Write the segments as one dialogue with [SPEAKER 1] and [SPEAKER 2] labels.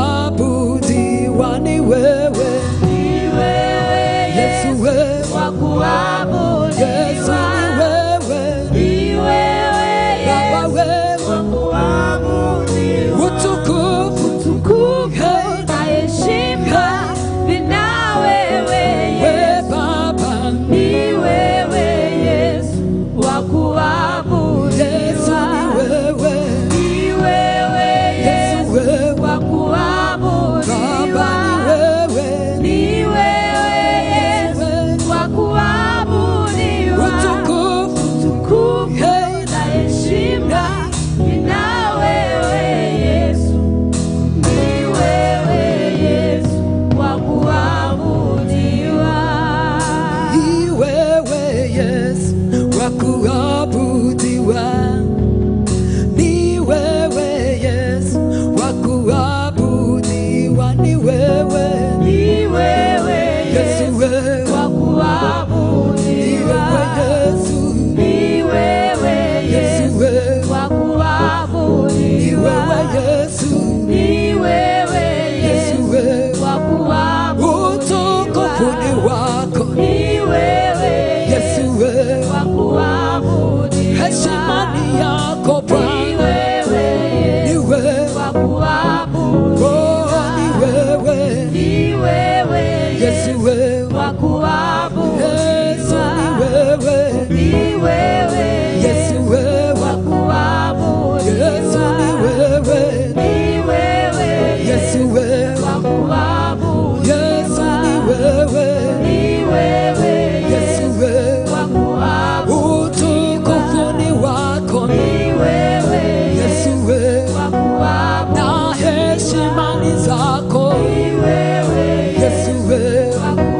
[SPEAKER 1] kuabudiwa ni wewe Yesu wewe Yesu ni wewe Baba wewe utukufu hey, we Baba Yesu ni wewe Yesu wewe Baba ni wewe utukufu hey, ni wewe Yesu wa kuabudiwa ni wewe Yesu wa kuabudiwa ni wewe Yesu wewe ni wewe Yesu Yesu wewe ni wewe Yesu Yesu wewe utukufu ni wako Yesu wewe heshima ni yako Bwana ni wewe oh ni wewe Yesu wewe Yesu ni wewe Yesu wewe Yesu ni wewe Yesu wewe Yesu ni wewe Yesu wewe utukufu ni wako Yesu wewe na heshima ni zako Yesu wewe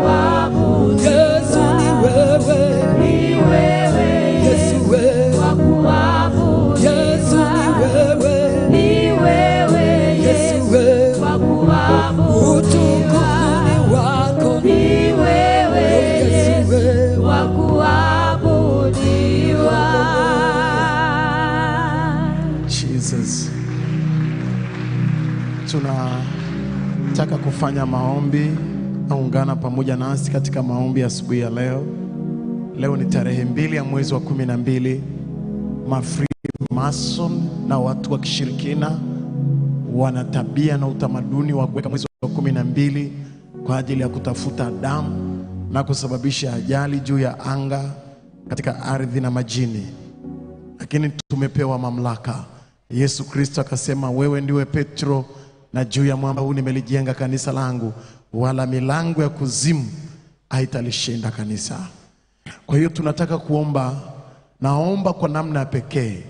[SPEAKER 1] Yesu ni wewe Yesu wewe Yesu ni wewe Yesu wewe utukufu ni wako Yesu wewe
[SPEAKER 2] Jesus. Tunataka kufanya maombi, naungana pamoja nasi katika maombi asubuhi ya leo. Leo ni tarehe mbili ya mwezi wa kumi na mbili. Mafreemason na watu wa kishirikina wana tabia na utamaduni wa kuweka mwezi wa kumi na mbili kwa ajili ya kutafuta damu na kusababisha ajali juu ya anga, katika ardhi na majini lakini tumepewa mamlaka. Yesu Kristo akasema, wewe ndiwe Petro, na juu ya mwamba huu nimelijenga kanisa langu, wala milango ya kuzimu haitalishinda kanisa. Kwa hiyo tunataka kuomba, naomba kwa namna ya pekee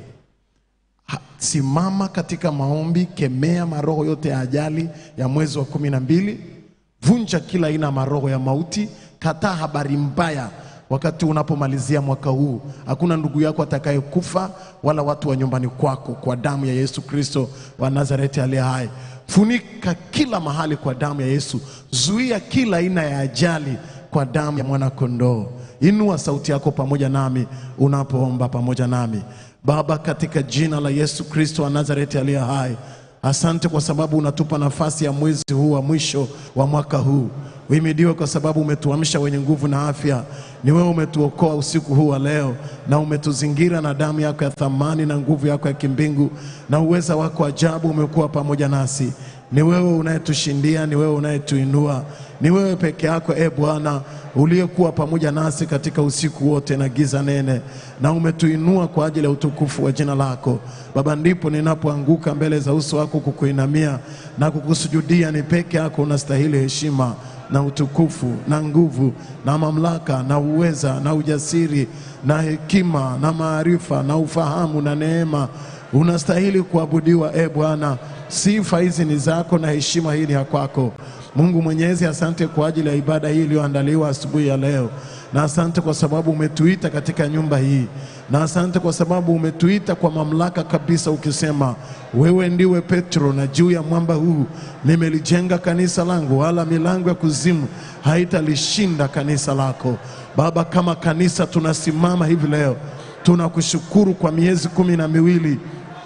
[SPEAKER 2] Ha- simama katika maombi, kemea maroho yote ya ajali ya mwezi wa kumi na mbili, vunja kila aina ya maroho ya mauti, kataa habari mbaya wakati unapomalizia mwaka huu. Hakuna ndugu yako atakayekufa wala watu wa nyumbani kwako, kwa damu ya Yesu Kristo wa Nazareti aliye hai. Funika kila mahali kwa damu ya Yesu, zuia kila aina ya ajali kwa damu ya mwana kondoo. Inua sauti yako pamoja nami unapoomba pamoja nami. Baba, katika jina la Yesu Kristo wa Nazareti aliye hai, asante kwa sababu unatupa nafasi ya mwezi huu wa mwisho wa mwaka huu. Uhimidiwe kwa sababu umetuamsha wenye nguvu na afya. Ni wewe umetuokoa usiku huu wa leo, na umetuzingira na damu yako ya thamani na nguvu yako ya kimbingu, na uweza wako ajabu umekuwa pamoja nasi. Ni wewe unayetushindia, ni wewe unayetuinua, ni wewe peke yako e Bwana uliyekuwa pamoja nasi katika usiku wote na giza nene, na umetuinua kwa ajili ya utukufu wa jina lako Baba. Ndipo ninapoanguka mbele za uso wako kukuinamia na kukusujudia. Ni peke yako unastahili heshima na utukufu na nguvu na mamlaka na uweza na ujasiri na hekima na maarifa na ufahamu na neema. Unastahili kuabudiwa e Bwana. Sifa hizi ni zako na heshima hii ni ya kwako. Mungu Mwenyezi, asante kwa ajili ya ibada hii iliyoandaliwa asubuhi ya leo, na asante kwa sababu umetuita katika nyumba hii, na asante kwa sababu umetuita kwa mamlaka kabisa, ukisema wewe ndiwe Petro, na juu ya mwamba huu nimelijenga kanisa langu, wala milango ya kuzimu haitalishinda kanisa lako. Baba, kama kanisa tunasimama hivi leo, tunakushukuru kwa miezi kumi na miwili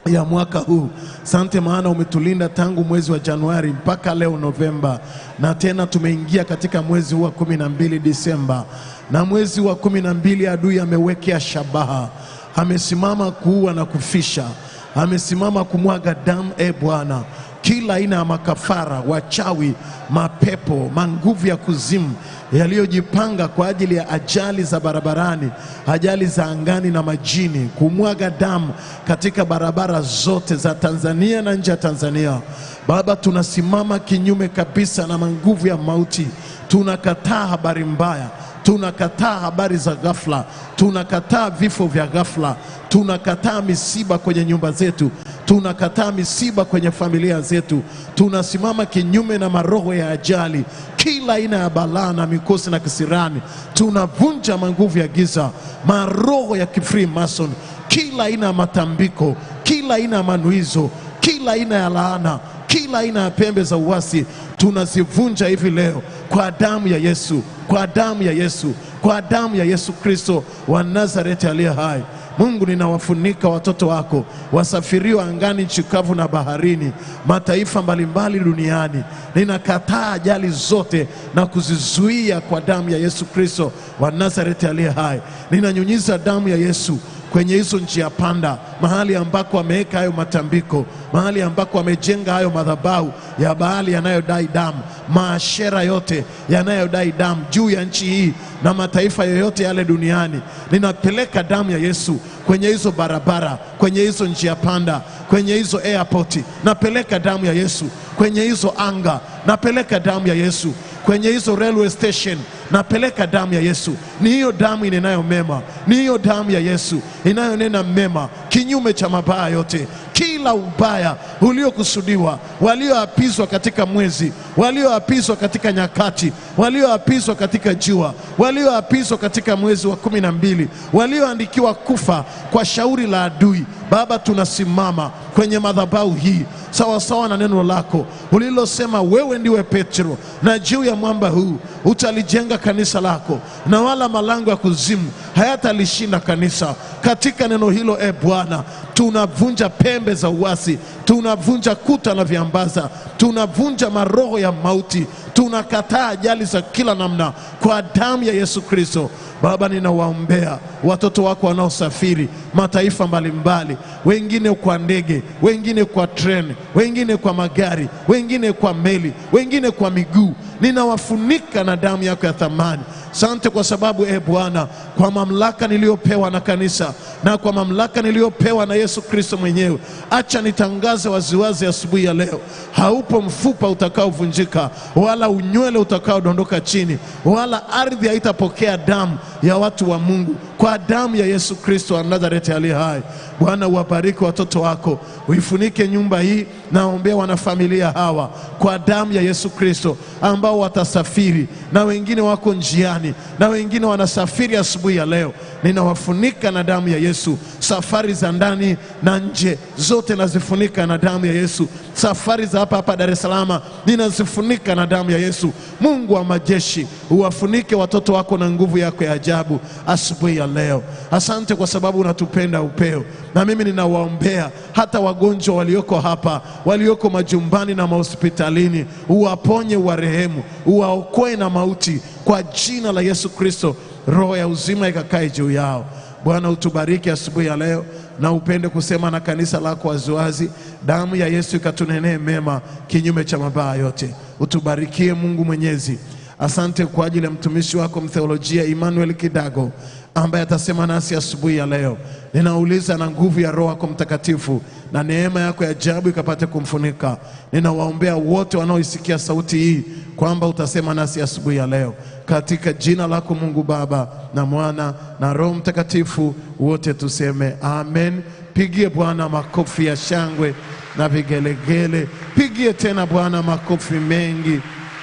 [SPEAKER 2] ya mwaka huu. Sante maana umetulinda tangu mwezi wa Januari mpaka leo Novemba, na tena tumeingia katika mwezi huu wa kumi na mbili Disemba, na mwezi wa kumi na mbili adui amewekea shabaha, amesimama kuua na kufisha, amesimama kumwaga damu. E Bwana, kila aina ya makafara, wachawi, mapepo, manguvu ya kuzimu yaliyojipanga kwa ajili ya ajali za barabarani, ajali za angani na majini, kumwaga damu katika barabara zote za Tanzania na nje ya Tanzania. Baba, tunasimama kinyume kabisa na manguvu ya mauti. Tunakataa habari mbaya, tunakataa habari za ghafla, tunakataa vifo vya ghafla, tunakataa misiba kwenye nyumba zetu, tunakataa misiba kwenye familia zetu. Tunasimama kinyume na maroho ya ajali, kila aina ya balaa na mikosi na kisirani. Tunavunja manguvu ya giza, maroho ya kifreemason, kila aina ya matambiko, kila aina ya manuizo, kila aina ya laana, kila aina ya pembe za uasi tunazivunja hivi leo kwa damu ya Yesu, kwa damu ya Yesu, kwa damu ya Yesu Kristo wa Nazareti aliye hai. Mungu, ninawafunika watoto wako wasafirio angani, nchi kavu na baharini, mataifa mbalimbali duniani. Ninakataa ajali zote na kuzizuia kwa damu ya Yesu Kristo wa Nazareti aliye hai. Ninanyunyiza damu ya Yesu kwenye hizo njia panda, mahali ambako ameweka hayo matambiko, mahali ambako amejenga hayo madhabahu ya Baali yanayodai damu, maashera yote yanayodai damu juu ya nchi hii na mataifa yoyote yale duniani. Ninapeleka damu ya Yesu kwenye hizo barabara, kwenye hizo njia panda, kwenye hizo airport. Napeleka damu ya Yesu kwenye hizo anga, napeleka damu ya Yesu kwenye hizo railway station napeleka damu ya Yesu. Ni hiyo damu inenayo mema, ni hiyo damu ya Yesu inayonena mema kinyume cha mabaya yote, kila ubaya uliokusudiwa, walioapizwa katika mwezi, walioapizwa katika nyakati, walioapizwa katika jua, walioapizwa katika mwezi wa kumi na mbili, walioandikiwa kufa kwa shauri la adui. Baba, tunasimama kwenye madhabahu hii sawasawa na neno lako ulilosema, wewe ndiwe Petro, na juu ya mwamba huu utalijenga kanisa lako, na wala malango ya kuzimu hayatalishinda kanisa. Katika neno hilo, e Bwana, tunavunja pembe za uasi, tunavunja kuta na viambaza, tunavunja maroho ya mauti, tunakataa ajali za kila namna kwa damu ya Yesu Kristo. Baba, ninawaombea watoto wako wanaosafiri mataifa mbalimbali, wengine kwa ndege, wengine kwa treni, wengine kwa magari, wengine kwa meli, wengine kwa miguu. Ninawafunika na damu yako ya thamani. Sante kwa sababu e Bwana, kwa mamlaka niliyopewa na kanisa na kwa mamlaka niliyopewa na Yesu Kristo mwenyewe, acha nitangaze waziwazi asubuhi ya leo, haupo mfupa utakaovunjika wala unywele utakaodondoka chini, wala ardhi haitapokea damu ya watu wa Mungu, kwa damu ya Yesu Kristo wa Nazareti aliye hai. Bwana, uwabariki watoto wako, uifunike nyumba hii. Naombea wanafamilia hawa kwa damu ya Yesu Kristo, ambao watasafiri na wengine wako njiani na wengine wanasafiri asubuhi ya leo. Ninawafunika na damu ya Yesu, safari za ndani na nje zote nazifunika na damu ya Yesu. Safari za hapa hapa Dar es Salaam ninazifunika na damu ya Yesu. Mungu wa majeshi, uwafunike watoto wako na nguvu yako ya ajabu asubuhi ya leo. Asante kwa sababu unatupenda upeo, na mimi ninawaombea hata wagonjwa walioko hapa, walioko majumbani na mahospitalini, uwaponye, uwarehemu, uwaokoe na mauti kwa jina la Yesu Kristo. Roho ya uzima ikakae juu yao. Bwana, utubariki asubuhi ya leo na upende kusema na kanisa lako waziwazi. Damu ya Yesu ikatunenee mema kinyume cha mabaya yote. Utubarikie Mungu Mwenyezi. Asante kwa ajili ya mtumishi wako mtheolojia Emmanuel Kidago ambaye atasema nasi asubuhi ya leo. Ninauliza na nguvu ya Roho yako Mtakatifu na neema yako ya ajabu ikapate kumfunika. Ninawaombea wote wanaoisikia sauti hii kwamba utasema nasi asubuhi ya leo, katika jina lako Mungu Baba na Mwana na Roho Mtakatifu, wote tuseme amen. Pigie Bwana makofi ya shangwe na vigelegele. Pigie tena Bwana makofi mengi.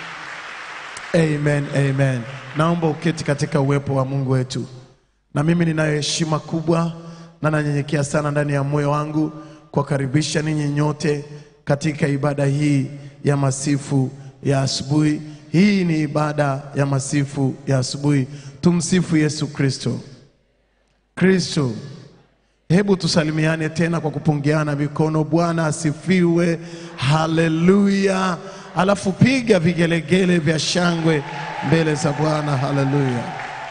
[SPEAKER 2] Amen, amen. Naomba uketi katika uwepo wa Mungu wetu. Na mimi ninayo heshima kubwa na nanyenyekea sana ndani ya moyo wangu kuwakaribisha ninyi nyote katika ibada hii ya masifu ya asubuhi. Hii ni ibada ya masifu ya asubuhi. Tumsifu Yesu Kristo. Kristo Hebu tusalimiane tena kwa kupungiana mikono. Bwana asifiwe, haleluya. Alafu piga vigelegele vya shangwe mbele za Bwana, haleluya.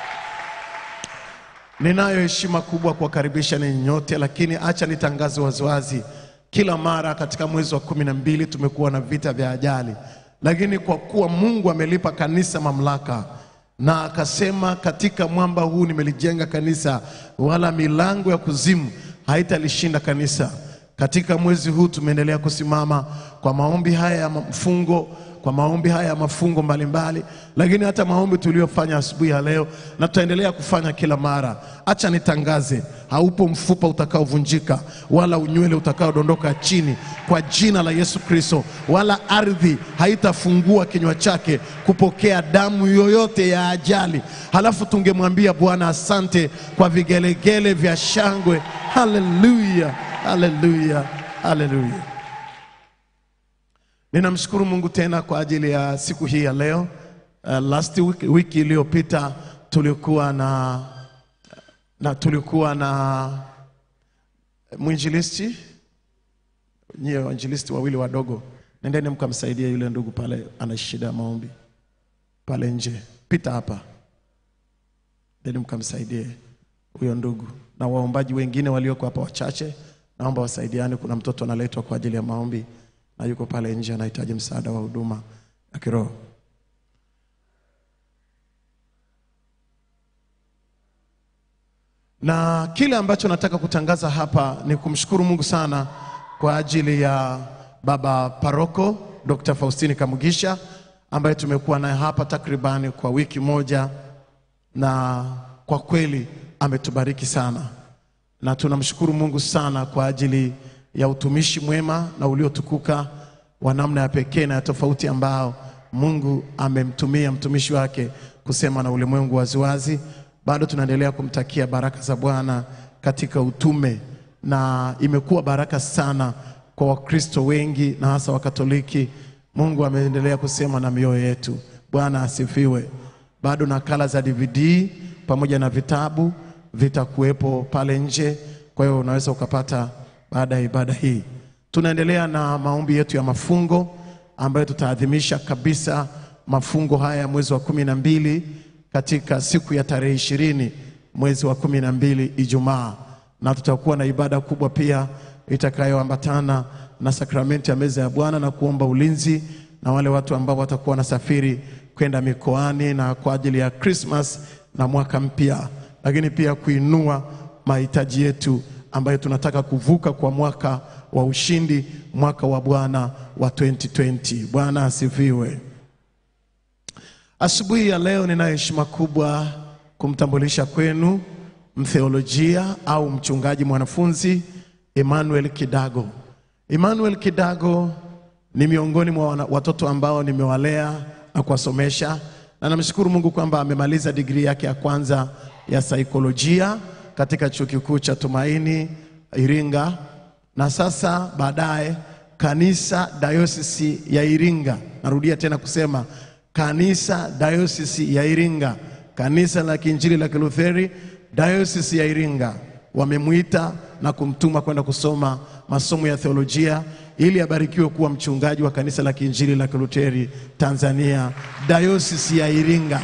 [SPEAKER 2] Ninayo heshima kubwa kuwakaribisha ninyi nyote, lakini acha nitangaze waziwazi, kila mara katika mwezi wa kumi na mbili tumekuwa na vita vya ajali, lakini kwa kuwa Mungu amelipa kanisa mamlaka na akasema, katika mwamba huu nimelijenga kanisa, wala milango ya kuzimu haitalishinda kanisa. Katika mwezi huu tumeendelea kusimama kwa maombi haya ya mfungo kwa maombi haya ya mafungo mbalimbali, lakini hata maombi tuliyofanya asubuhi ya leo na tutaendelea kufanya kila mara. Acha nitangaze, haupo mfupa utakaovunjika wala unywele utakaodondoka chini kwa jina la Yesu Kristo, wala ardhi haitafungua kinywa chake kupokea damu yoyote ya ajali. Halafu tungemwambia Bwana asante kwa vigelegele vya shangwe. Haleluya, haleluya, haleluya. Ninamshukuru Mungu tena kwa ajili ya siku hii ya leo. Uh, last week, wiki iliyopita tulikuwa na, na tulikuwa na mwinjilisti nyie wainjilisti wawili wadogo, nendeni mkamsaidia yule ndugu pale, ana shida ya maombi pale nje, pita hapa, nendeni mkamsaidie huyo ndugu, na waombaji wengine walioko hapa wachache, naomba wasaidiane. Kuna mtoto analetwa kwa ajili ya maombi na yuko pale nje anahitaji msaada wa huduma ya kiroho. Na kile ambacho nataka kutangaza hapa ni kumshukuru Mungu sana kwa ajili ya baba paroko Dr. Faustini Kamugisha ambaye tumekuwa naye hapa takribani kwa wiki moja, na kwa kweli ametubariki sana, na tunamshukuru Mungu sana kwa ajili ya utumishi mwema na uliotukuka wa namna ya pekee na ya tofauti ambao Mungu amemtumia mtumishi wake kusema na ulimwengu waziwazi. Bado tunaendelea kumtakia baraka za Bwana katika utume, na imekuwa baraka sana kwa Wakristo wengi na hasa Wakatoliki. Mungu ameendelea kusema na mioyo yetu. Bwana asifiwe. Bado nakala za DVD pamoja na vitabu vitakuwepo pale nje, kwa hiyo unaweza ukapata baada ya ibada hii. Tunaendelea na maombi yetu ya mafungo ambayo tutaadhimisha kabisa mafungo haya ya mwezi wa kumi na mbili katika siku ya tarehe ishirini mwezi wa kumi na mbili Ijumaa, na tutakuwa na ibada kubwa pia itakayoambatana na sakramenti ya meza ya Bwana na kuomba ulinzi na wale watu ambao watakuwa wanasafiri kwenda mikoani na kwa ajili ya Christmas na mwaka mpya, lakini pia kuinua mahitaji yetu ambayo tunataka kuvuka kwa mwaka wa ushindi, mwaka wa Bwana wa 2020. Bwana asifiwe. Asubuhi ya leo nina heshima kubwa kumtambulisha kwenu mtheolojia au mchungaji mwanafunzi Emmanuel Kidago. Emmanuel Kidago ni miongoni mwa wana- watoto ambao nimewalea na kuwasomesha, na namshukuru Mungu kwamba amemaliza digrii yake ya kwanza ya saikolojia katika chuo kikuu cha Tumaini Iringa, na sasa baadaye kanisa dayosisi ya Iringa. Narudia tena kusema kanisa dayosisi ya Iringa, kanisa la Kiinjili la Kilutheri dayosisi ya Iringa wamemwita na kumtuma kwenda kusoma masomo ya theolojia ili abarikiwe kuwa mchungaji wa kanisa la Kiinjili la Kiluteri Tanzania dayosisi ya Iringa.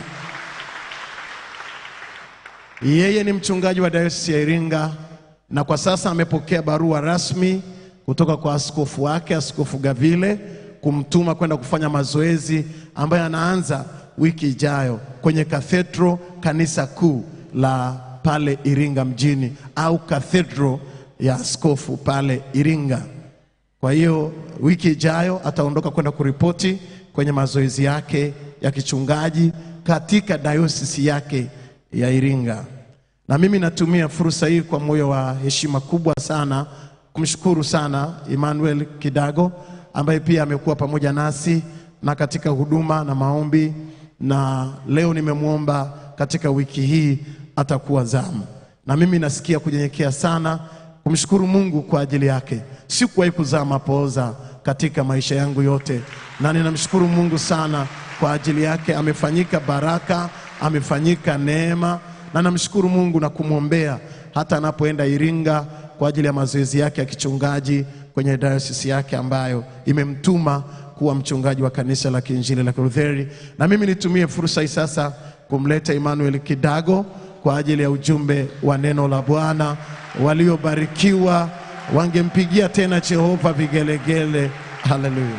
[SPEAKER 2] Yeye ni mchungaji wa dayosisi ya Iringa na kwa sasa amepokea barua rasmi kutoka kwa askofu wake Askofu Gavile kumtuma kwenda kufanya mazoezi ambayo anaanza wiki ijayo kwenye kathedro kanisa kuu la pale Iringa mjini au kathedro ya askofu pale Iringa. Kwa hiyo wiki ijayo ataondoka kwenda kuripoti kwenye mazoezi yake ya kichungaji katika dayosisi yake ya Iringa. Na mimi natumia fursa hii kwa moyo wa heshima kubwa sana kumshukuru sana Emmanuel Kidago ambaye pia amekuwa pamoja nasi na katika huduma na maombi, na leo nimemwomba katika wiki hii atakuwa zamu, na mimi nasikia kunyenyekea sana kumshukuru Mungu kwa ajili yake. Sikuwahi kuzaa mapooza katika maisha yangu yote, na ninamshukuru Mungu sana kwa ajili yake. Amefanyika baraka, amefanyika neema, na namshukuru Mungu na kumwombea hata anapoenda Iringa kwa ajili ya mazoezi yake ya kichungaji kwenye dayosisi yake ambayo imemtuma kuwa mchungaji wa kanisa la Kiinjili la Kilutheri. Na mimi nitumie fursa hii sasa kumleta Emmanuel Kidago kwa ajili ya ujumbe wa neno la Bwana. Waliobarikiwa wangempigia tena Jehova vigelegele. Haleluya.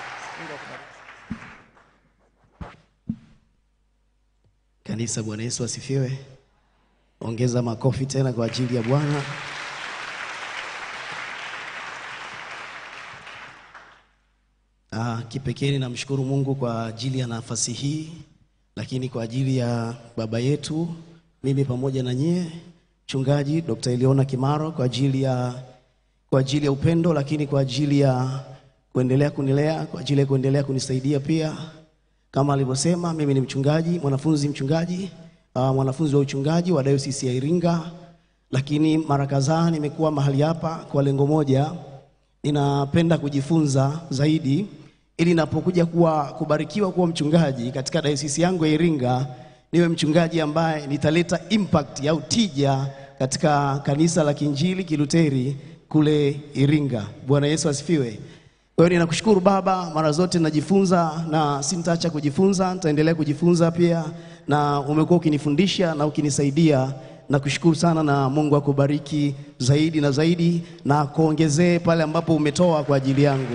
[SPEAKER 3] Kanisa, Bwana Yesu asifiwe. Ongeza makofi tena kwa ajili ya Bwana. Ah, kipekee namshukuru Mungu kwa ajili ya nafasi hii, lakini kwa ajili ya baba yetu mimi pamoja na nyie mchungaji Dr. Eliona Kimaro kwa ajili ya kwa ajili ya upendo, lakini kwa ajili ya kuendelea kunilea, kwa ajili ya kuendelea kunisaidia pia kama alivyosema, mimi ni mchungaji, mwanafunzi mchungaji, uh, mwanafunzi wa uchungaji wa Dayosisi ya Iringa, lakini mara kadhaa nimekuwa mahali hapa kwa lengo moja, ninapenda kujifunza zaidi ili napokuja kuwa kubarikiwa kuwa mchungaji katika dayosisi yangu ya Iringa, niwe mchungaji ambaye nitaleta impact au tija katika kanisa la Kiinjili Kiluteri kule Iringa. Bwana Yesu asifiwe. Kwa hiyo ninakushukuru Baba, mara zote najifunza na sintaacha kujifunza, nitaendelea kujifunza pia, na umekuwa ukinifundisha na ukinisaidia. Nakushukuru sana, na Mungu akubariki zaidi na zaidi, na kuongezee pale ambapo umetoa kwa ajili yangu.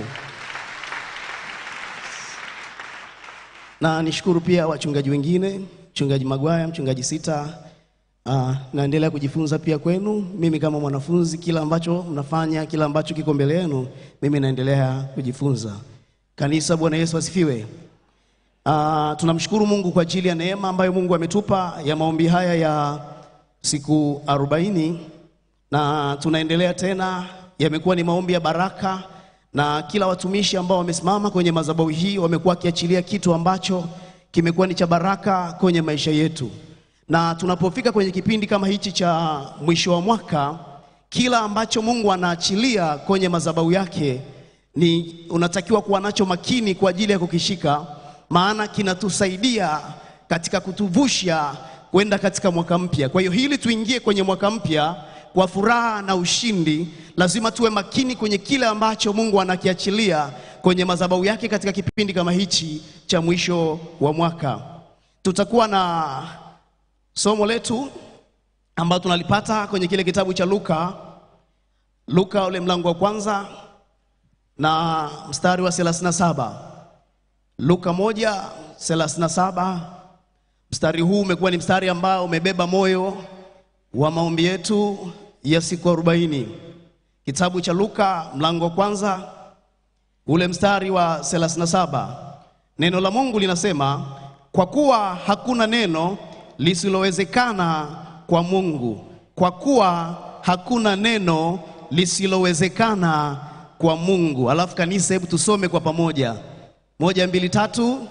[SPEAKER 3] Na nishukuru pia wachungaji wengine, mchungaji Magwaya, mchungaji Sita. Uh, naendelea kujifunza pia kwenu. Mimi kama mwanafunzi, kila ambacho mnafanya, kila ambacho kiko mbele yenu, mimi naendelea kujifunza. Kanisa, Bwana Yesu asifiwe. Uh, tunamshukuru Mungu kwa ajili ya neema ambayo Mungu ametupa ya maombi haya ya siku arobaini na tunaendelea tena. Yamekuwa ni maombi ya baraka, na kila watumishi ambao wamesimama kwenye madhabahu hii wamekuwa wakiachilia kitu ambacho kimekuwa ni cha baraka kwenye maisha yetu na tunapofika kwenye kipindi kama hichi cha mwisho wa mwaka, kila ambacho Mungu anaachilia kwenye madhabahu yake ni unatakiwa kuwa nacho makini kwa ajili ya kukishika, maana kinatusaidia katika kutuvusha kwenda katika mwaka mpya. Kwa hiyo hili tuingie kwenye mwaka mpya kwa furaha na ushindi, lazima tuwe makini kwenye kile ambacho Mungu anakiachilia kwenye madhabahu yake katika kipindi kama hichi cha mwisho wa mwaka. Tutakuwa na somo letu ambalo tunalipata kwenye kile kitabu cha Luka, Luka ule mlango wa kwanza na mstari wa 37. Luka moja 37. Mstari huu umekuwa ni mstari ambao umebeba moyo wa maombi yetu ya siku 40. Kitabu cha Luka mlango wa kwanza ule mstari wa 37. Neno la Mungu linasema, kwa kuwa hakuna neno lisilowezekana kwa Mungu, kwa kuwa hakuna neno lisilowezekana kwa Mungu. Alafu kanisa, hebu tusome kwa pamoja, moja, mbili, tatu.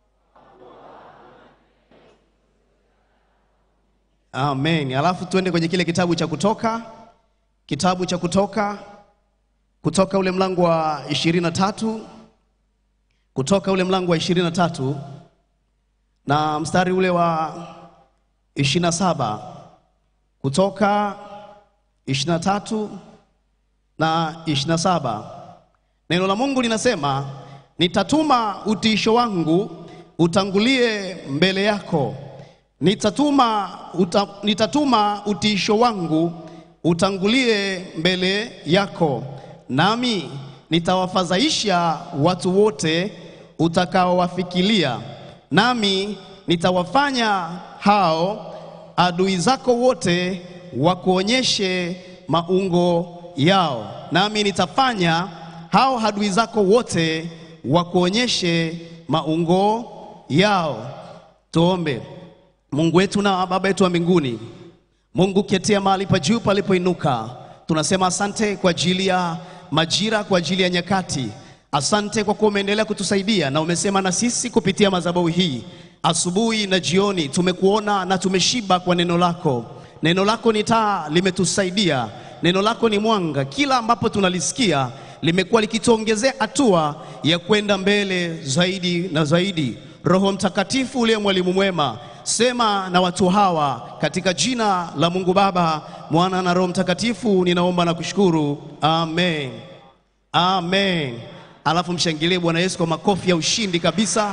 [SPEAKER 3] Amen. Alafu tuende kwenye kile kitabu cha Kutoka, kitabu cha Kutoka, Kutoka ule mlango wa ishirini na tatu, Kutoka ule mlango wa ishirini na tatu na mstari ule wa ishirini na saba Kutoka ishirini na tatu na ishirini na saba Neno la Mungu linasema, nitatuma utiisho wangu utangulie mbele yako, nitatuma, uta, nitatuma utiisho wangu utangulie mbele yako, nami nitawafadhaisha watu wote utakaowafikilia nami nitawafanya hao adui zako wote wakuonyeshe maungo yao, nami nitafanya hao adui zako wote wakuonyeshe maungo yao. Tuombe. Mungu wetu na Baba yetu wa mbinguni, Mungu ketia mahali pa juu palipoinuka, tunasema asante kwa ajili ya majira, kwa ajili ya nyakati Asante kwa kuwa umeendelea kutusaidia na umesema na sisi kupitia madhabahu hii asubuhi na jioni. Tumekuona na tumeshiba kwa neno lako. Neno lako ni taa, limetusaidia. Neno lako ni mwanga, kila ambapo tunalisikia limekuwa likituongezea hatua ya kwenda mbele zaidi na zaidi. Roho Mtakatifu uliye mwalimu mwema, sema na watu hawa katika jina la Mungu Baba, Mwana na Roho Mtakatifu, ninaomba na kushukuru. Amen. Amen. Alafu mshangilie Bwana Yesu kwa makofi ya ushindi kabisa.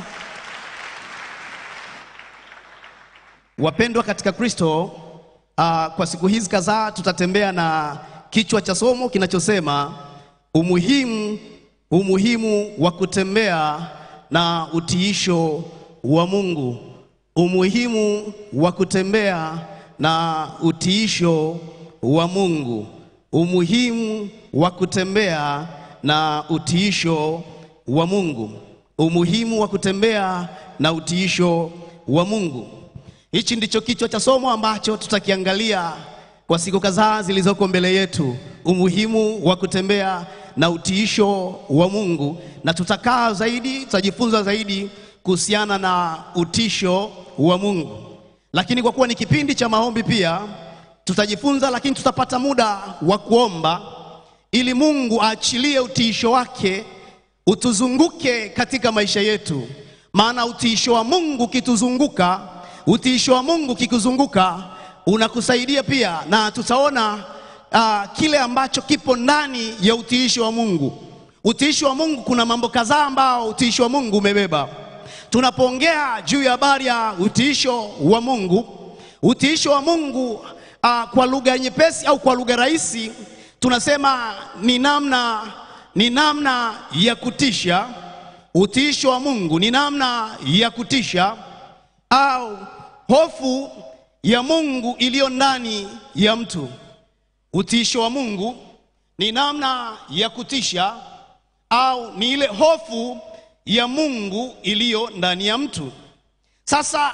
[SPEAKER 3] Wapendwa katika Kristo, uh, kwa siku hizi kadhaa tutatembea na kichwa cha somo kinachosema umuhimu umuhimu wa kutembea na utiisho wa Mungu. Umuhimu wa kutembea na utiisho wa Mungu. Umuhimu wa kutembea na utiisho wa Mungu. Umuhimu wa kutembea na utiisho wa Mungu. Hichi ndicho kichwa cha somo ambacho tutakiangalia kwa siku kadhaa zilizoko mbele yetu, umuhimu wa kutembea na utiisho wa Mungu, na tutakaa zaidi, tutajifunza zaidi kuhusiana na utisho wa Mungu. Lakini kwa kuwa ni kipindi cha maombi pia tutajifunza, lakini tutapata muda wa kuomba ili Mungu aachilie utiisho wake utuzunguke katika maisha yetu, maana utiisho wa Mungu kituzunguka utiisho wa Mungu kikuzunguka unakusaidia pia, na tutaona uh, kile ambacho kipo ndani ya utiisho wa Mungu. Utiisho wa Mungu, kuna mambo kadhaa ambao utiisho wa Mungu umebeba. Tunapoongea juu ya habari ya utiisho wa Mungu, utiisho wa Mungu uh, kwa lugha nyepesi au kwa lugha rahisi tunasema ni namna, ni namna ya kutisha. Utiisho wa Mungu ni namna ya kutisha au hofu ya Mungu iliyo ndani ya mtu. Utiisho wa Mungu ni namna ya kutisha au ni ile hofu ya Mungu iliyo ndani ya mtu. Sasa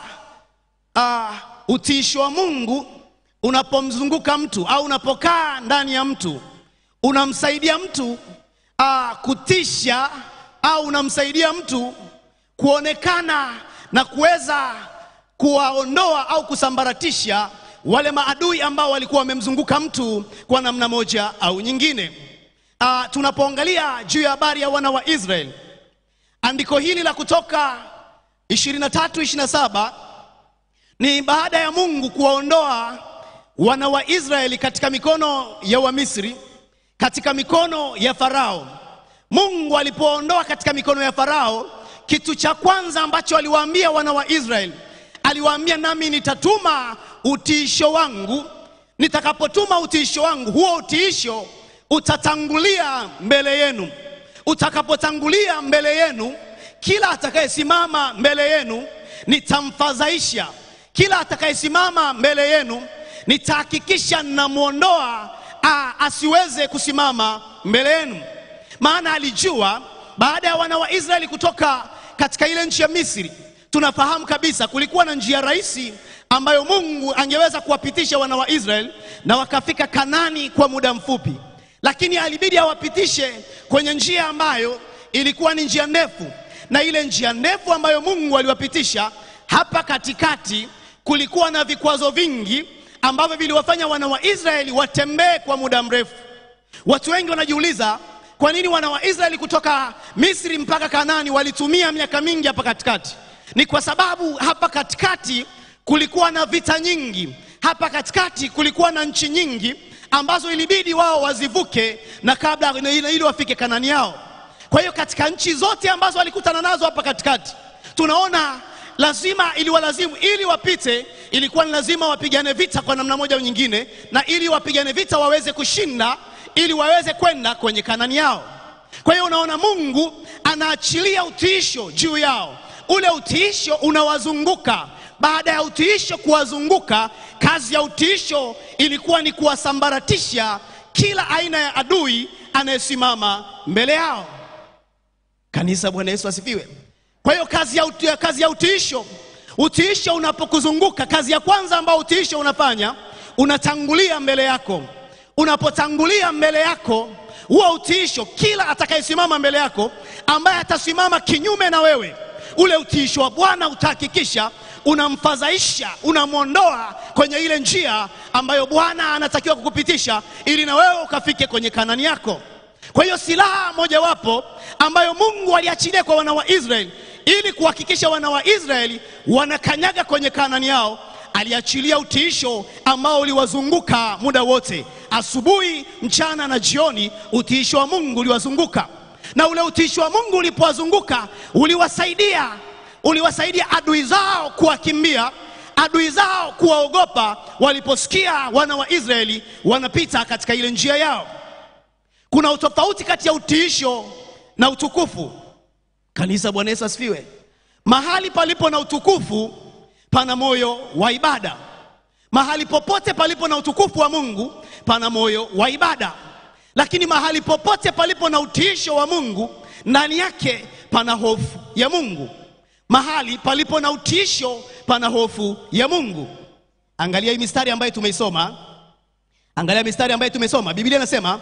[SPEAKER 3] uh, utiisho wa Mungu unapomzunguka mtu au unapokaa ndani ya mtu unamsaidia mtu uh, kutisha au unamsaidia mtu kuonekana na kuweza kuwaondoa au kusambaratisha wale maadui ambao walikuwa wamemzunguka mtu kwa namna moja au nyingine. Uh, tunapoangalia juu ya habari ya wana wa Israeli, andiko hili la Kutoka 23 27 ni baada ya Mungu kuwaondoa wana wa Israeli katika mikono ya Wamisri, katika mikono ya Farao. Mungu alipoondoa katika mikono ya Farao, kitu cha kwanza ambacho aliwaambia wana wa Israeli, aliwaambia nami nitatuma utiisho wangu. Nitakapotuma utiisho wangu, huo utiisho utatangulia mbele yenu. Utakapotangulia mbele yenu, kila atakayesimama mbele yenu nitamfadhaisha. Kila atakayesimama mbele yenu nitahakikisha ninamwondoa asiweze kusimama mbele yenu. Maana alijua baada ya wana wa Israeli kutoka katika ile nchi ya Misri, tunafahamu kabisa kulikuwa na njia rahisi ambayo Mungu angeweza kuwapitisha wana wa Israeli na wakafika Kanani kwa muda mfupi, lakini alibidi awapitishe kwenye njia ambayo ilikuwa ni njia ndefu, na ile njia ndefu ambayo Mungu aliwapitisha hapa katikati, kulikuwa na vikwazo vingi ambavyo viliwafanya wana wa Israeli watembee kwa muda mrefu. Watu wengi wanajiuliza kwa nini wana wa Israeli kutoka Misri mpaka Kanani walitumia miaka mingi hapa katikati? Ni kwa sababu hapa katikati kulikuwa na vita nyingi, hapa katikati kulikuwa na nchi nyingi ambazo ilibidi wao wazivuke na kabla ili wafike Kanani yao. Kwa hiyo katika nchi zote ambazo walikutana nazo hapa katikati, tunaona lazima iliwalazimu, ili wapite, ilikuwa ni lazima wapigane vita kwa namna moja au nyingine, na ili wapigane vita waweze kushinda ili waweze kwenda kwenye Kanani yao. Kwa hiyo unaona Mungu anaachilia utiisho juu yao, ule utiisho unawazunguka. Baada ya utiisho kuwazunguka, kazi ya utiisho ilikuwa ni kuwasambaratisha kila aina ya adui anayesimama mbele yao. Kanisa, Bwana Yesu asifiwe. Kwa hiyo kazi ya, uti, kazi ya utiisho, utiisho unapokuzunguka, kazi ya kwanza ambayo utiisho unafanya, unatangulia mbele yako unapotangulia mbele yako huo utiisho, kila atakayesimama mbele yako ambaye atasimama kinyume na wewe, ule utiisho wa Bwana utahakikisha unamfadhaisha, unamwondoa kwenye ile njia ambayo Bwana anatakiwa kukupitisha ili na wewe ukafike kwenye Kanani yako. Kwa hiyo silaha mojawapo ambayo Mungu aliachilia kwa wana wa Israeli ili kuhakikisha wana wa Israeli wanakanyaga kwenye Kanaani yao, aliachilia utiisho ambao uliwazunguka muda wote, asubuhi, mchana na jioni. Utiisho wa Mungu uliwazunguka, na ule utiisho wa Mungu ulipowazunguka uliwasaidia, uliwasaidia adui zao kuwakimbia adui zao kuwaogopa waliposikia wana wa Israeli wanapita katika ile njia yao. Kuna utofauti kati ya utiisho na utukufu. Kanisa, Bwana Yesu asifiwe. Mahali palipo na utukufu pana moyo wa ibada. Mahali popote palipo na utukufu wa Mungu pana moyo wa ibada, lakini mahali popote palipo na utiisho wa Mungu ndani yake pana hofu ya Mungu. Mahali palipo na utiisho pana hofu ya Mungu. Angalia hii mistari ambayo tumeisoma, angalia mistari ambayo tumesoma. Biblia inasema,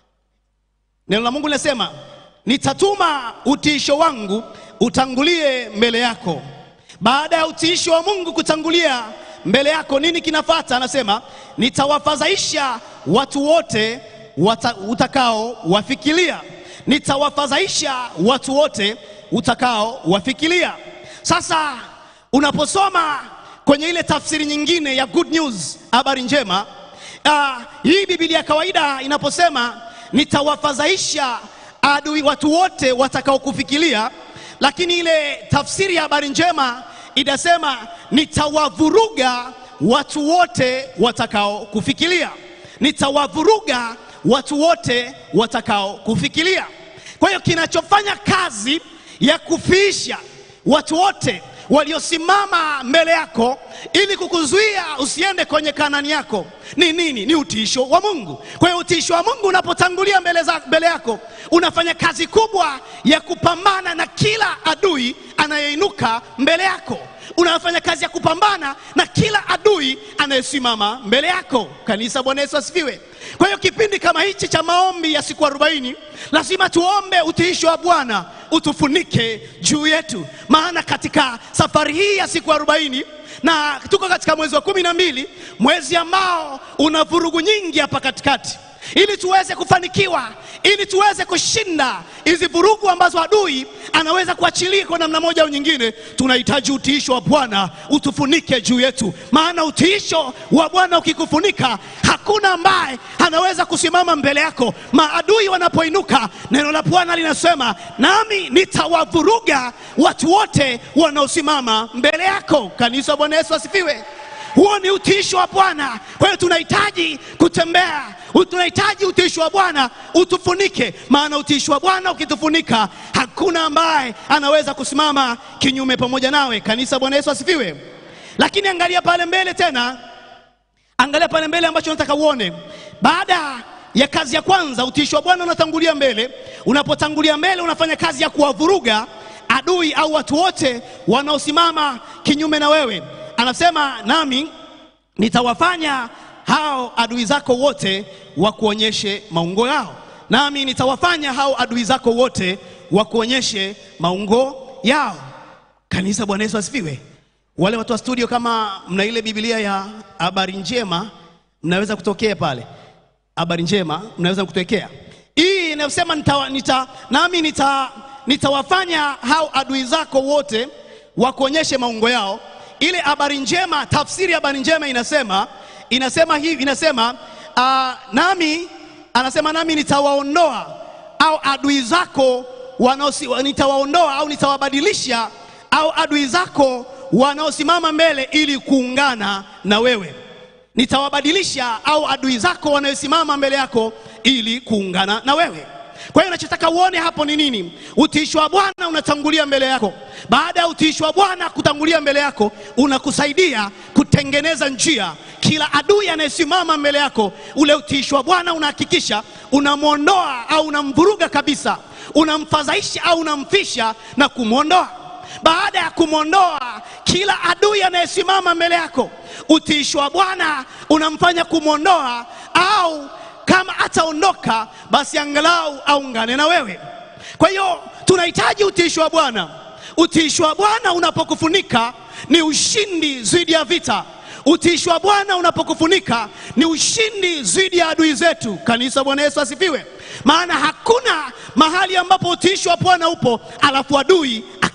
[SPEAKER 3] neno la Mungu linasema, nitatuma utiisho wangu utangulie mbele yako. Baada ya utiisho wa Mungu kutangulia mbele yako, nini kinafata? Anasema, nitawafadhaisha watu wote wata, utakao wafikiria. Nitawafadhaisha watu wote utakao wafikiria. Sasa unaposoma kwenye ile tafsiri nyingine ya good news, habari njema, uh, hii Biblia ya kawaida inaposema nitawafadhaisha adui watu wote watakaokufikiria, lakini ile tafsiri ya habari njema inasema nitawavuruga watu wote watakaokufikiria, nitawavuruga watu wote watakaokufikiria. Kwa hiyo kinachofanya kazi ya kufiisha watu wote waliosimama mbele yako ili kukuzuia usiende kwenye Kanani yako ni nini? Ni utiisho wa Mungu. Kwa hiyo utiisho wa Mungu unapotangulia mbele, za, mbele yako unafanya kazi kubwa ya kupambana na kila adui anayeinuka mbele yako. Unafanya kazi ya kupambana na kila adui anayesimama mbele yako. Kanisa, Bwana Yesu asifiwe. Kwa hiyo kipindi kama hichi cha maombi ya siku arobaini lazima tuombe utiisho wa Bwana utufunike juu yetu, maana katika safari hii ya siku arobaini na tuko katika mwezi wa kumi na mbili, mwezi ambao una vurugu nyingi hapa katikati. Ili tuweze kufanikiwa, ili tuweze kushinda hizi vurugu ambazo adui anaweza kuachilia kwa namna moja au nyingine, tunahitaji utiisho wa Bwana utufunike juu yetu, maana utiisho wa Bwana ukikufunika, hakuna ambaye anaweza kusimama mbele yako. Maadui wanapoinuka, neno la Bwana linasema, nami nitawavuruga watu wote wanaosimama mbele yako. Kanisa, Bwana Yesu asifiwe. Huo ni utiisho wa Bwana. Kwa hiyo tunahitaji kutembea, tunahitaji utiisho wa Bwana utufunike, maana utiisho wa Bwana ukitufunika, hakuna ambaye anaweza kusimama kinyume pamoja nawe. Kanisa, Bwana Yesu asifiwe. Lakini angalia pale mbele tena, angalia pale mbele ambacho nataka uone. Baada ya kazi ya kwanza, utiisho wa Bwana unatangulia mbele. Unapotangulia mbele, unafanya kazi ya kuwavuruga adui au watu wote wanaosimama kinyume na wewe anasema nami nitawafanya hao adui zako wote wakuonyeshe maungo yao, nami nitawafanya hao adui zako wote wakuonyeshe maungo yao. Kanisa, Bwana Yesu asifiwe. Wale watu wa studio, kama mna ile Biblia ya habari njema, mnaweza kutokea pale, habari njema, mnaweza kutokea hii inayosema nita, nita, nami nita, nitawafanya hao adui zako wote wakuonyeshe maungo yao ile habari njema, tafsiri ya habari njema inasema inasema hivi, inasema uh, nami anasema nami nitawaondoa au adui zako wanaosi, nitawaondoa au nitawabadilisha au adui zako wanaosimama mbele ili kuungana na wewe. Nitawabadilisha au adui zako wanaosimama mbele yako ili kuungana na wewe. Kwa hiyo nachotaka uone hapo ni nini? Utiisho wa Bwana unatangulia mbele yako. Baada ya utiisho wa Bwana kutangulia mbele yako, unakusaidia kutengeneza njia. Kila adui anayesimama mbele yako, ule utiisho wa Bwana unahakikisha unamwondoa au unamvuruga kabisa, unamfadhaisha au unamfisha na kumwondoa. Baada ya kumwondoa kila adui anayesimama mbele yako, utiisho wa Bwana unamfanya kumwondoa au kama ataondoka basi angalau aungane na wewe. Kwa hiyo tunahitaji utiisho wa Bwana. Utiisho wa Bwana unapokufunika ni ushindi dhidi ya vita. Utiisho wa Bwana unapokufunika ni ushindi dhidi ya adui zetu. Kanisa, Bwana Yesu asifiwe. Maana hakuna mahali ambapo utiisho wa Bwana upo alafu adui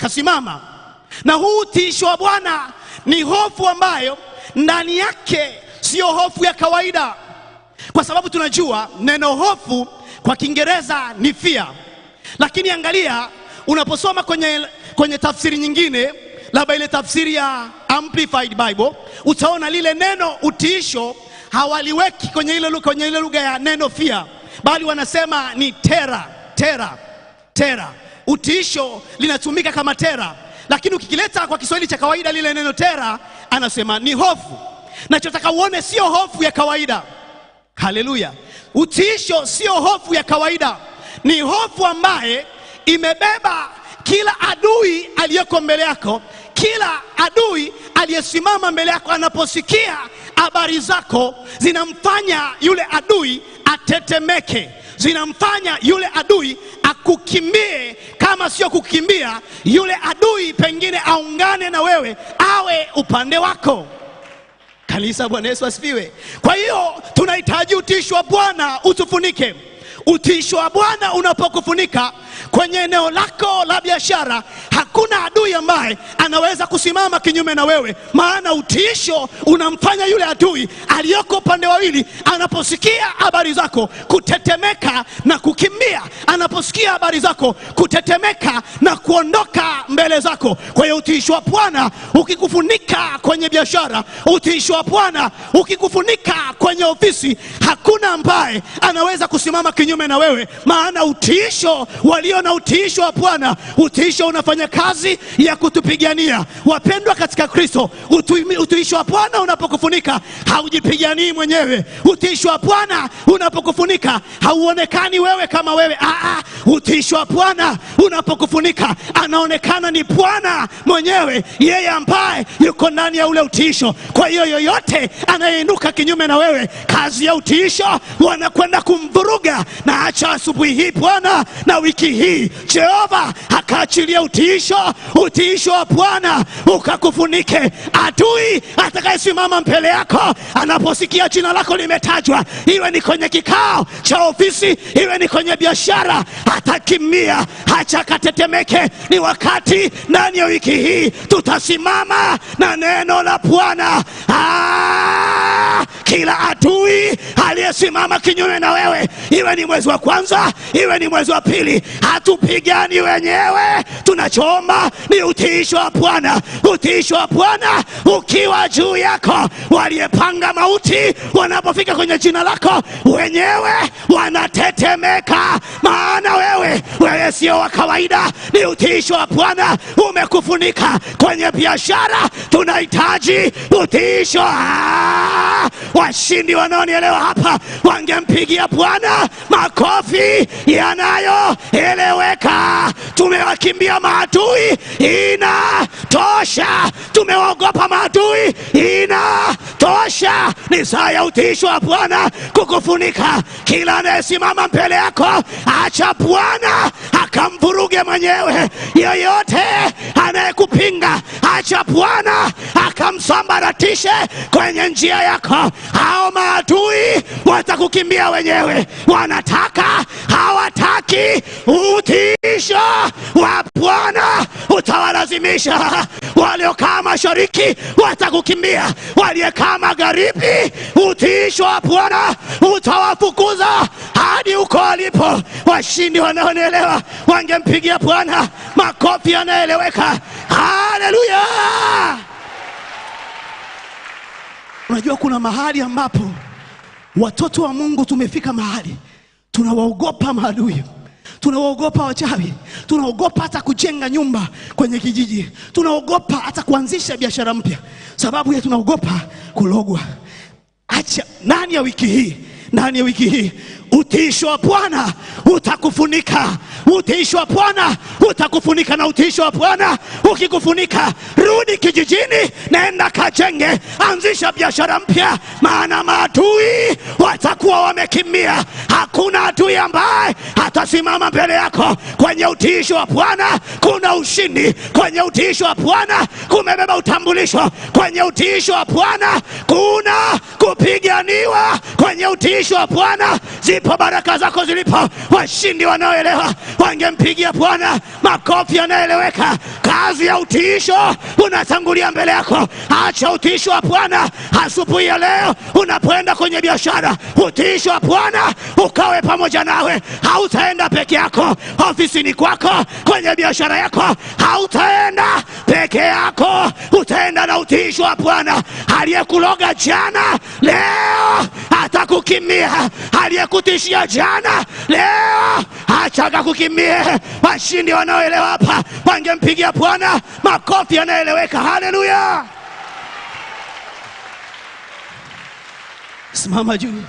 [SPEAKER 3] akasimama. Na huu utiisho wa Bwana ni hofu ambayo ndani yake siyo hofu ya kawaida, kwa sababu tunajua neno hofu kwa Kiingereza ni fear, lakini angalia unaposoma kwenye, kwenye tafsiri nyingine, labda ile tafsiri ya Amplified Bible, utaona lile neno utiisho hawaliweki kwenye ile lugha kwenye ile lugha ya neno fear, bali wanasema ni tera tera tera. Utiisho linatumika kama tera, lakini ukikileta kwa Kiswahili cha kawaida lile neno tera, anasema ni hofu. Nachotaka uone sio hofu ya kawaida. Haleluya! Utiisho sio hofu ya kawaida, ni hofu ambaye imebeba kila adui aliyeko mbele yako, kila adui aliyesimama mbele yako, anaposikia habari zako zinamfanya yule adui atetemeke, zinamfanya yule adui akukimbie. Kama sio kukimbia, yule adui pengine aungane na wewe, awe upande wako. Kanisa, Bwana Yesu asifiwe. Kwa hiyo tunahitaji utiisho wa Bwana utufunike. Utiisho wa Bwana unapokufunika kwenye eneo lako la biashara, hakuna adui ambaye anaweza kusimama kinyume na wewe, maana utiisho unamfanya yule adui aliyoko upande wawili, anaposikia habari zako kutetemeka na kukimbia, anaposikia habari zako kutetemeka na kuondoka mbele zako. Kwa hiyo utiisho wa Bwana ukikufunika kwenye biashara, utiisho wa Bwana ukikufunika kwenye ofisi, hakuna ambaye anaweza kusimama kinyume na wewe, maana utiisho walio na utiisho wa Bwana, utiisho unafanya kazi ya kutupigania. Wapendwa katika Kristo, utu- utiisho wa Bwana unapokufunika haujipiganii mwenyewe. Utiisho wa Bwana unapokufunika hauonekani wewe kama wewe. Aa, utiisho wa Bwana unapokufunika anaonekana ni Bwana mwenyewe, yeye ambaye yuko ndani ya ule utiisho. Kwa hiyo yoyote anayeinuka kinyume na wewe, kazi ya utiisho wanakwenda kumvuruga. Na acha asubuhi hii Bwana na wiki hii Jehova akaachilia utiisho, utiisho wa Bwana ukakufunike. Adui atakayesimama mbele yako anaposikia jina lako limetajwa, iwe ni kwenye kikao cha ofisi, iwe ni kwenye biashara, atakimbia, acha akatetemeke. Ni wakati ndani ya wiki hii tutasimama na neno la Bwana. Ah, kila adui aliyesimama kinyume na wewe, iwe ni mwezi wa kwanza, iwe ni mwezi wa pili, hatupigani wenyewe. Tunachoomba ni utiisho wa Bwana, utiisho wa Bwana ukiwa juu yako. Waliyepanga mauti wanapofika kwenye jina lako, wenyewe wanatetemeka, maana wewe wewe sio wa kawaida. Ni utiisho wa Bwana umekufunika kwenye biashara, tunahitaji utiisho. Ah, washindi wanaonielewa hapa wangempigia Bwana makofi yanayoeleweka. Tumewakimbia maadui, inatosha. Tumewaogopa maadui, inatosha. Ni saa ya utiisho wa Bwana kukufunika. Kila anayesimama mbele yako, acha Bwana akamvuruge mwenyewe. Yeyote anayekupinga, acha Bwana akamsambaratishe kwenye njia yako. Hao maadui watakukimbia wenyewe, wanataka hawataki. Utiisho wa Bwana utawalazimisha. Waliokaa mashariki watakukimbia, waliekaa magharibi, utiisho wa Bwana utawafukuza hadi huko walipo. Washindi wanaonielewa wangempigia Bwana makofi yanayoeleweka. Haleluya! Unajua kuna mahali ambapo watoto wa Mungu tumefika mahali tunawaogopa maadui, tunawaogopa wachawi, tunaogopa hata kujenga nyumba kwenye kijiji, tunaogopa hata kuanzisha biashara mpya, sababu ya tunaogopa kulogwa. Acha ndani ya wiki hii, ndani ya wiki hii utiisho wa Bwana utakufunika, utiisho wa Bwana utakufunika. Na utiisho wa Bwana ukikufunika, rudi kijijini, nenda kajenge, anzisha biashara mpya, maana maadui watakuwa wamekimbia. Hakuna adui ambaye atasimama mbele yako. Kwenye utiisho wa Bwana kuna ushindi, kwenye utiisho wa Bwana kumebeba utambulisho, kwenye utiisho wa Bwana kuna kupiganiwa, kwenye utiisho wa Bwana zipo baraka zako zilipo. Washindi wanaoelewa wangempigia Bwana makofi yanayoeleweka. Kazi ya utiisho unatangulia mbele yako. Acha utiisho wa Bwana asubuhi ya leo unapoenda kwenye biashara. Utiisho wa Bwana ukawe pamoja nawe. Hautaenda peke yako ofisini kwako, kwenye biashara yako, hautaenda peke yako, utaenda na utiisho wa Bwana. Aliyekuloga jana leo atakukimbia, aliyekutishia jana leo achaga kukimbia. Washindi wanaoelewa hapa wangempigia Bwana makofi yanayoeleweka. Haleluya! Simama juu.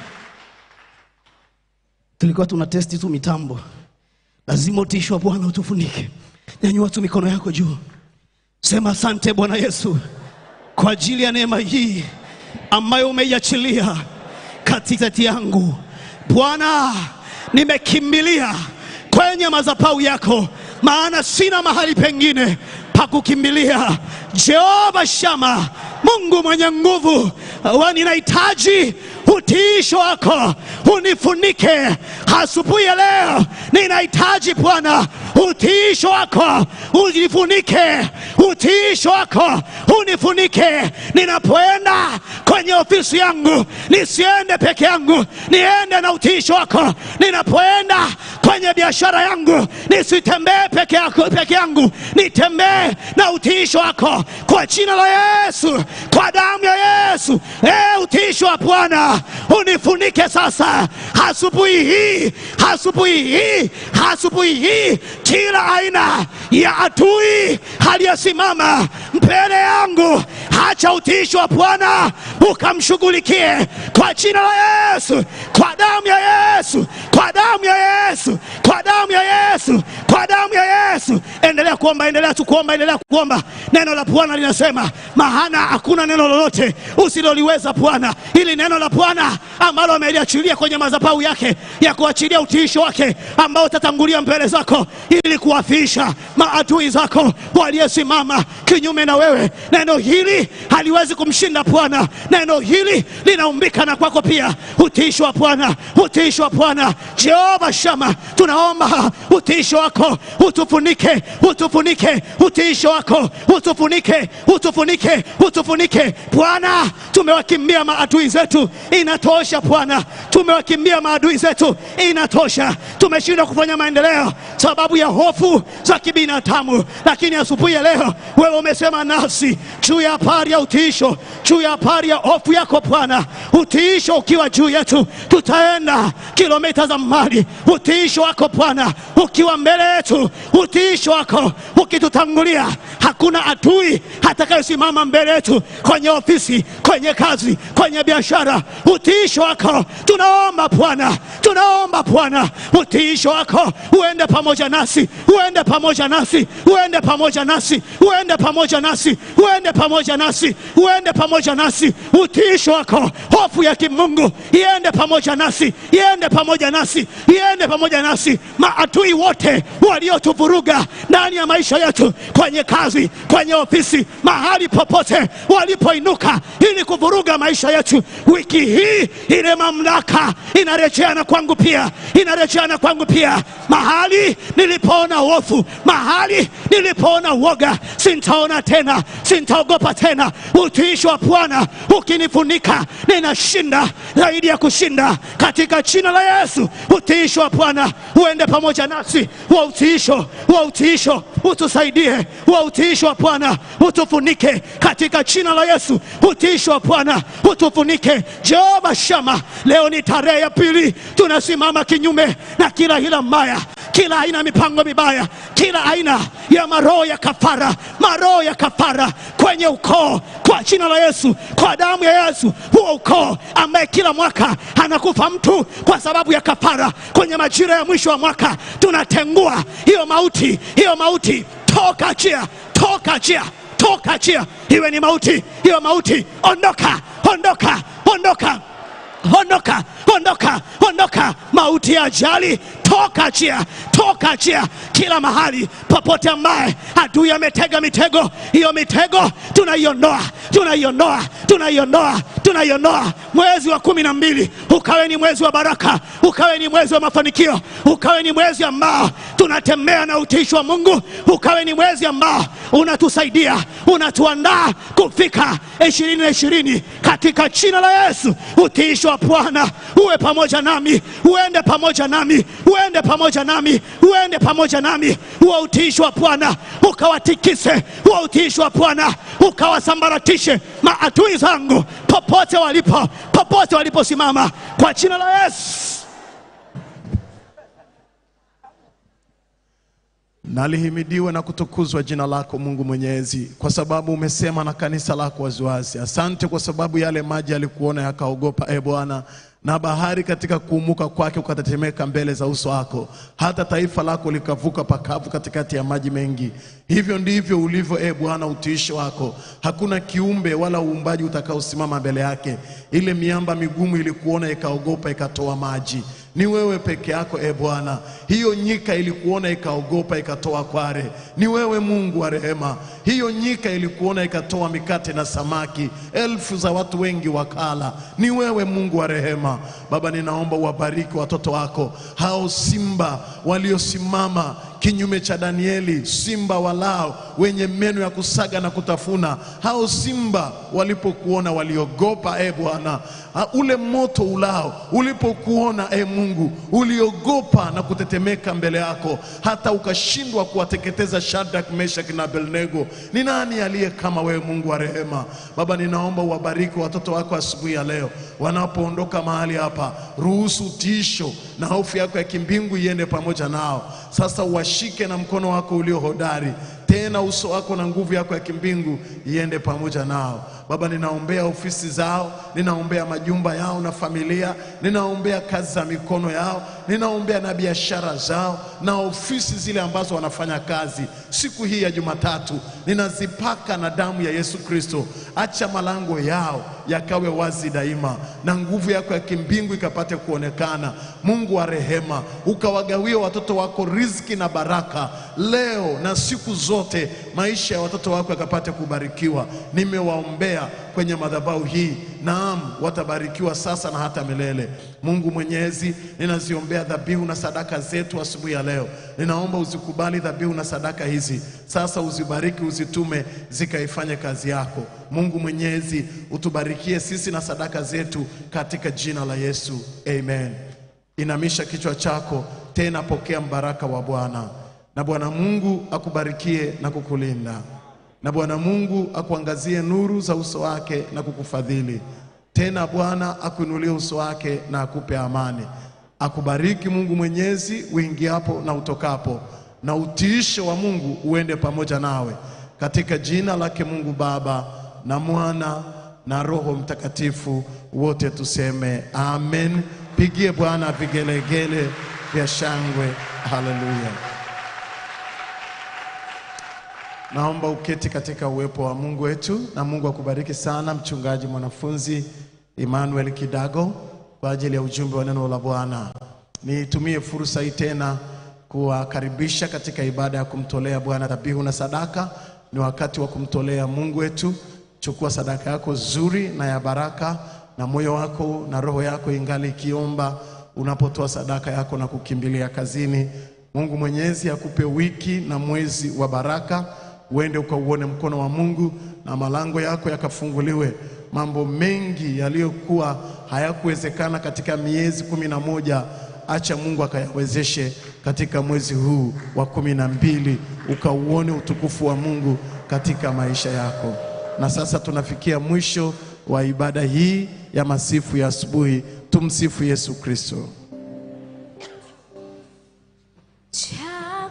[SPEAKER 3] Tulikuwa tuna testi tu mitambo, lazima utiisho wa Bwana utufunike. Nyanyua tu mikono yako juu, sema asante Bwana Yesu kwa ajili ya neema hii ambayo umeiachilia katikati yangu. Bwana, nimekimbilia kwenye madhabahu yako, maana sina mahali pengine pa kukimbilia. Jehova Shama, Mungu mwenye nguvu, wa ninahitaji utiisho wako unifunike asubuhi ya leo. Ninahitaji Bwana utiisho wako unifunike, utiisho wako unifunike. Ninapoenda kwenye ofisi yangu, nisiende peke yangu, niende na utiisho wako. Ninapoenda kwenye biashara yangu, nisitembee peke yako peke yangu, nitembee na utiisho wako, kwa jina la Yesu, kwa damu ya Yesu. E, utiisho wa Bwana unifunike sasa, asubuhi hii, asubuhi hii, asubuhi hii, kila aina ya adui aliyesimama mbele yangu, acha utiisho wa Bwana ukamshughulikie kwa jina la Yesu, kwa damu ya Yesu, kwa damu ya Yesu, kwa damu ya Yesu, kwa damu ya Yesu. Endelea kuomba, endelea tu kuomba, endelea kuomba. Neno la Bwana linasema, maana hakuna neno lolote usiloliweza Bwana. Hili neno la Bwana ambalo ameliachilia kwenye madhabahu yake ya kuachilia utiisho wake ambao utatangulia mbele zako ili kuwafisha maadui zako waliosimama kinyume na wewe. Neno hili haliwezi kumshinda Bwana. Neno hili linaumbika na kwako pia. Utiisho wa Bwana, utiisho wa Bwana. Jehova Shama, tunaomba utiisho wako utufunike, utufunike, utiisho wako utufunike, utufunike, utufunike Bwana. Tumewakimbia maadui zetu, inatosha Bwana. Tumewakimbia maadui zetu, inatosha. Tumeshindwa kufanya maendeleo sababu ya hofu za kibinadamu, lakini asubuhi ya leo wewe umesema nasi juu ya habari ya utiisho, juu ya habari ya hofu yako Bwana. Utiisho ukiwa juu yetu, tutaenda kilomita za mbali. Utiisho wako Bwana ukiwa mbele yetu, utiisho wako ukitutangulia, hakuna adui atakayesimama mbele yetu, kwenye ofisi, kwenye kazi, kwenye biashara. Utiisho wako tunaomba Bwana, tunaomba Bwana, utiisho wako uende pamoja nasi, uende pamoja nasi, uende pamoja nasi, uende pamoja nasi, uende pamoja nasi, uende pamoja nasi. Utiisho wako, hofu ya kimungu iende pamoja nasi, iende pamoja nasi, iende pamoja nasi. Maadui wote waliotuvuruga ndani ya maisha yetu, kwenye kazi, kwenye ofisi, mahali popote walipoinuka ili kuvuruga maisha yetu, wiki hii ile mamlaka inarejeana kwangu pia, inarejeana kwangu pia. Mahali nilipoona hofu, mahali nilipoona uoga, sintaona tena, sintaogopa tena. Utiisho wa Bwana ukinifunika, ninashinda zaidi ya kushinda katika jina la Yesu. Utiisho wa Bwana uende pamoja nasi, wa utiisho, wa utiisho utusaidie, wa utiisho wa Bwana utufunike katika jina la Yesu. Utiisho wa Bwana utufunike. Jehova Shama, leo ni tarehe ya pili, tunasimama kinyume na kila hila mbaya kila aina ya mipango mibaya, kila aina ya maroho ya kafara, maroho ya kafara kwenye ukoo, kwa jina la Yesu, kwa damu ya Yesu. Huo ukoo ambaye kila mwaka anakufa mtu kwa sababu ya kafara, kwenye majira ya mwisho wa mwaka tunatengua hiyo mauti, hiyo mauti, toka chia, toka chia, toka chia, iwe ni mauti, hiyo mauti, ondoka, ondoka, ondoka ondoka ondoka ondoka mauti ya ajali toka chia toka chia kila mahali popote ambaye adui ametega mitego hiyo mitego tunaiondoa tunaiondoa tunaiondoa
[SPEAKER 4] tunaiondoa mwezi wa kumi na mbili ukawe ni mwezi wa baraka, ukawe ni mwezi wa mafanikio, ukawe ni mwezi ambao tunatembea na utiishi wa Mungu, ukawe ni mwezi ambao unatusaidia, unatuandaa kufika ishirini na ishirini katika jina la Yesu. Utiishi wa Bwana uwe pamoja nami, uende pamoja nami, uende pamoja nami, uende pamoja nami. Huo utiishi wa Bwana ukawatikise, huo utiishi wa Bwana ukawasambaratishe maadui zangu popote walipo, popote waliposimama, kwa jina la Yesu.
[SPEAKER 2] Nalihimidiwe na kutukuzwa jina lako Mungu Mwenyezi, kwa sababu umesema na kanisa lako waziwazi. Asante kwa sababu yale maji yalikuona yakaogopa, e Bwana, na bahari katika kuumuka kwake ukatetemeka mbele za uso wako, hata taifa lako likavuka pakavu katikati ya maji mengi. Hivyo ndivyo ulivyo, e Bwana, utiisho wako. Hakuna kiumbe wala uumbaji utakaosimama mbele yake. Ile miamba migumu ilikuona ikaogopa, ikatoa maji ni wewe peke yako e Bwana. Hiyo nyika ilikuona ikaogopa ikatoa kware, ni wewe Mungu wa rehema. Hiyo nyika ilikuona ikatoa mikate na samaki, elfu za watu wengi wakala, ni wewe Mungu wa rehema. Baba, ninaomba uwabariki watoto wako hao simba waliosimama kinyume cha Danieli, simba walao wenye meno ya kusaga na kutafuna. Hao simba walipokuona waliogopa, e Bwana. Ha, Ule moto ulao ulipokuona, e Mungu, uliogopa na kutetemeka mbele yako, hata ukashindwa kuwateketeza Shadrach, Meshach na Abednego. Ni nani aliye kama wewe, Mungu wa rehema? Baba, ninaomba uwabariki watoto wako asubuhi ya leo, wanapoondoka mahali hapa, ruhusu tiisho na hofu yako ya kimbingu iende pamoja nao. Sasa uwashike na mkono wako ulio hodari, tena uso wako na nguvu yako ya kimbingu iende pamoja nao. Baba, ninaombea ofisi zao, ninaombea majumba yao na familia, ninaombea kazi za mikono yao, ninaombea na biashara zao na ofisi zile ambazo wanafanya kazi. Siku hii ya Jumatatu ninazipaka na damu ya Yesu Kristo. Acha malango yao yakawe wazi daima, na nguvu yako ya kimbingu ikapate kuonekana. Mungu wa rehema, ukawagawie watoto wako riziki na baraka leo na siku zote, maisha ya watoto wako yakapate kubarikiwa. Nimewaombea kwenye madhabahu hii, naam, watabarikiwa sasa na hata milele. Mungu Mwenyezi, ninaziombea dhabihu na sadaka zetu asubuhi ya leo. Ninaomba uzikubali dhabihu na sadaka hizi sasa, uzibariki, uzitume zikaifanye kazi yako. Mungu Mwenyezi, utubarikie sisi na sadaka zetu katika jina la Yesu, amen. Inamisha kichwa chako tena, pokea mbaraka wa Bwana. Na Bwana Mungu akubarikie na kukulinda, na Bwana Mungu akuangazie nuru za uso wake na kukufadhili. Tena Bwana akuinulie uso wake na akupe amani. Akubariki Mungu Mwenyezi uingiapo na utokapo, na utiisho wa Mungu uende pamoja nawe, katika jina lake Mungu Baba na Mwana na Roho Mtakatifu, wote tuseme amen. Pigie Bwana vigelegele vya shangwe. Haleluya. Naomba uketi katika uwepo wa Mungu wetu, na Mungu akubariki sana, mchungaji mwanafunzi Emmanuel Kidago, kwa ajili ya ujumbe wa neno la Bwana. Nitumie fursa hii tena kuwakaribisha katika ibada ya kumtolea Bwana dhabihu na sadaka. Ni wakati wa kumtolea Mungu wetu. Chukua sadaka yako nzuri na ya baraka, na moyo wako na roho yako ingali ikiomba unapotoa sadaka yako na kukimbilia kazini. Mungu Mwenyezi akupe wiki na mwezi wa baraka, uende ukauone mkono wa Mungu na malango yako yakafunguliwe. Mambo mengi yaliyokuwa hayakuwezekana katika miezi kumi na moja acha Mungu akayawezeshe katika mwezi huu wa kumi na mbili, ukauone utukufu wa Mungu katika maisha yako. Na sasa tunafikia mwisho wa ibada hii ya masifu ya asubuhi. Tumsifu Yesu Kristo.
[SPEAKER 1] cha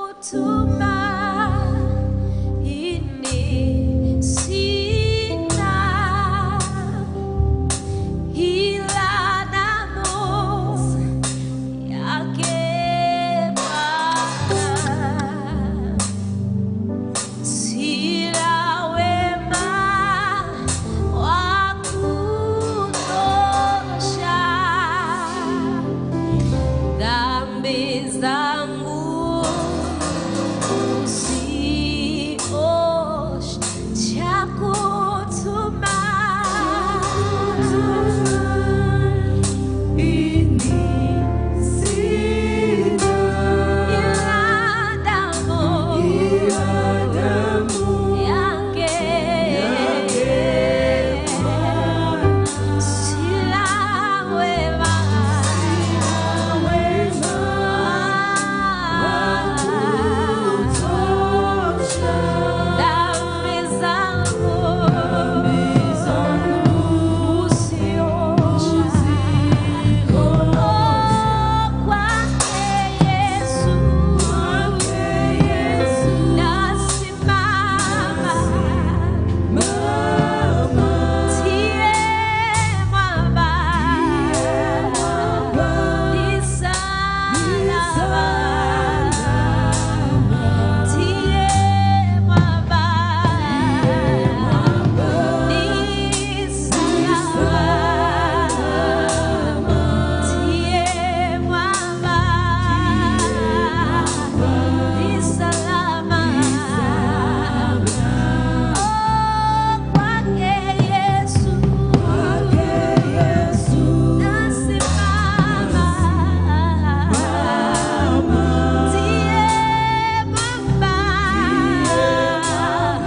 [SPEAKER 1] kutumaini sina, ila damu yake Bwana. Sina wema wa kutosha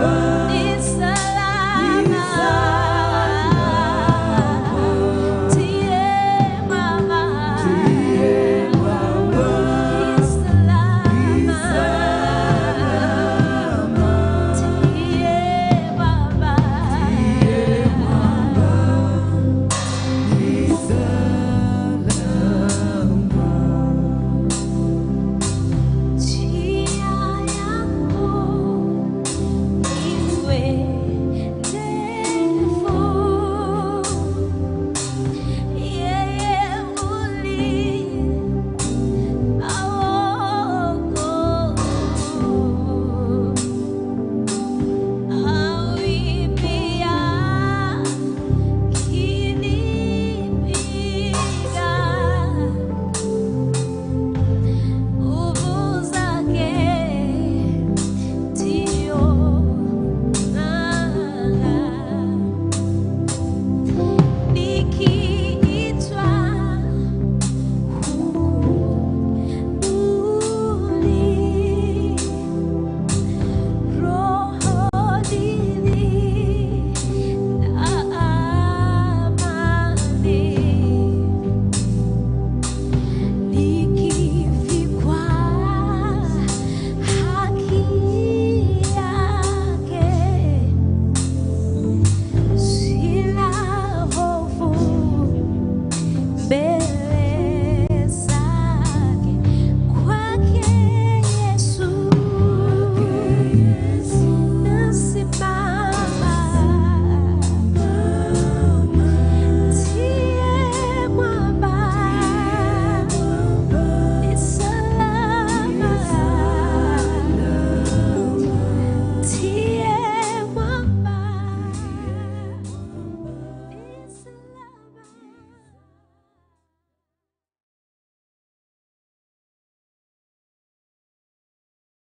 [SPEAKER 1] Bwana